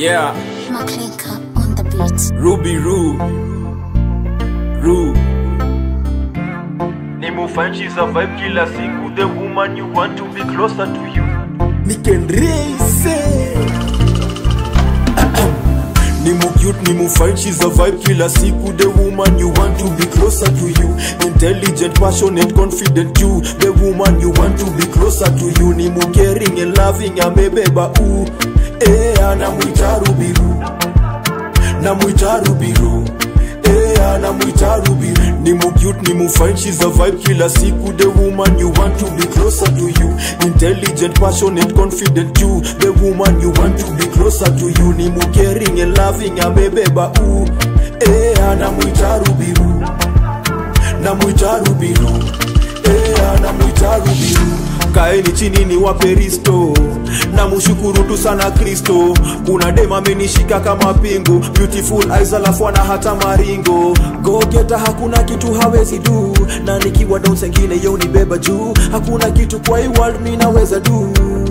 Yeah, Maklinka on the beat. Ruby Roo. Roo. ni mufanchi survive kila siku the woman you want to be closer to you nikenreise ni mucute ni mufine she's a vibe kila siku the woman you want to be closer to you intelligent passionate confident you the woman you want to be closer to you ni mucaring and loving amebeba u eh anamwita rubiru namwita rubiru Eh, anamwita rubiru ni mucute ni mufine she's a vibe kila siku the woman you want to be closer to you intelligent passionate confident you the woman you want to be closer to you ni mucaring and loving amebeba u eh, anamwita rubiru namwita rubiru eh, anamwita rubiru kaeni chini ni waperisto na mushukuru tu sana kristo kuna dem amenishika kama pingu beautiful eyes alafu ana hata maringo gogeta hakuna kitu hawezi du na nikiwa down sengine yo nibeba juu hakuna kitu kwa hii world mi naweza du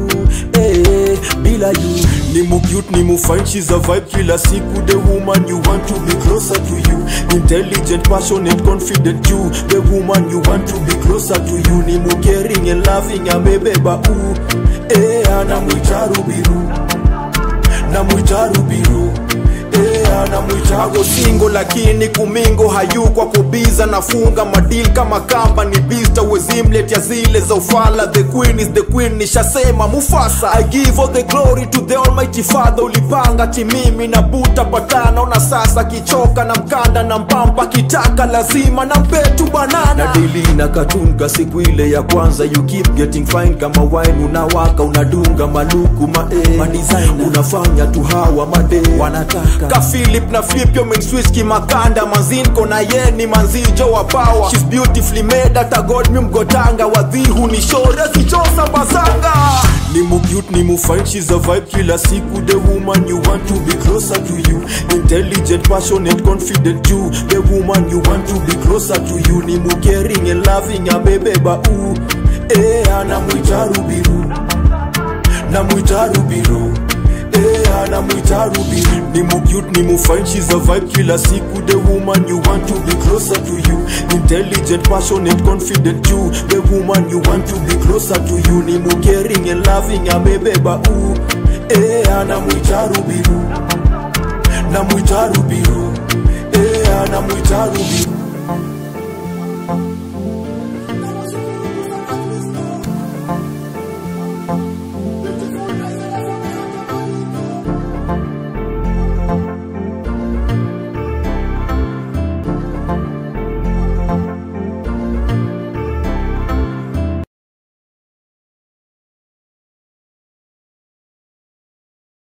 eh, bila you ni mucute ni mufine she's a vibe kila siku the woman you want to be closer to you intelligent passionate confident you the woman you want to be closer to you ni mucaring and loving amebeba u eh, anamwita rubiru namwita rubiru Eh, anamwita Ako singo lakini kumingo hayukwa kubiza nafunga madil kama kamba ni bista wezimlet ya zile za ufala the queen is the queen nishasema mufasa i give all the glory to the almighty father ulipanga timimi na buta patana ona sasa kichoka na mkanda na mpampa kitaka lazima na mpetu banana na dili na katunga siku ile ya kwanza you keep getting fine kama wine unawaka unadunga maluku mae madesign unafanya tu hawa made wanataka ka Philip na flip yo switch kimakanda manzinko na yeni manzijo wa power she's beautifully made hata god mi mgotanga wadhihu ni shore sichosa basanga ni mucute ni mufine she's a vibe kila siku the woman you want to be closer to you intelligent passionate confident you the woman you want to be closer to you ni mucaring and loving amebeba u eh anamwita rubiru namwita rubiru Eh, anamwita rubiru ni mucute ni mufine she's a vibe kila siku the woman you want to be closer to you intelligent passionate confident you the woman you want to be closer to you ni mucaring and loving amebeba u eh, anamwita rubiru namwita rubiru eh, anamwita rubiru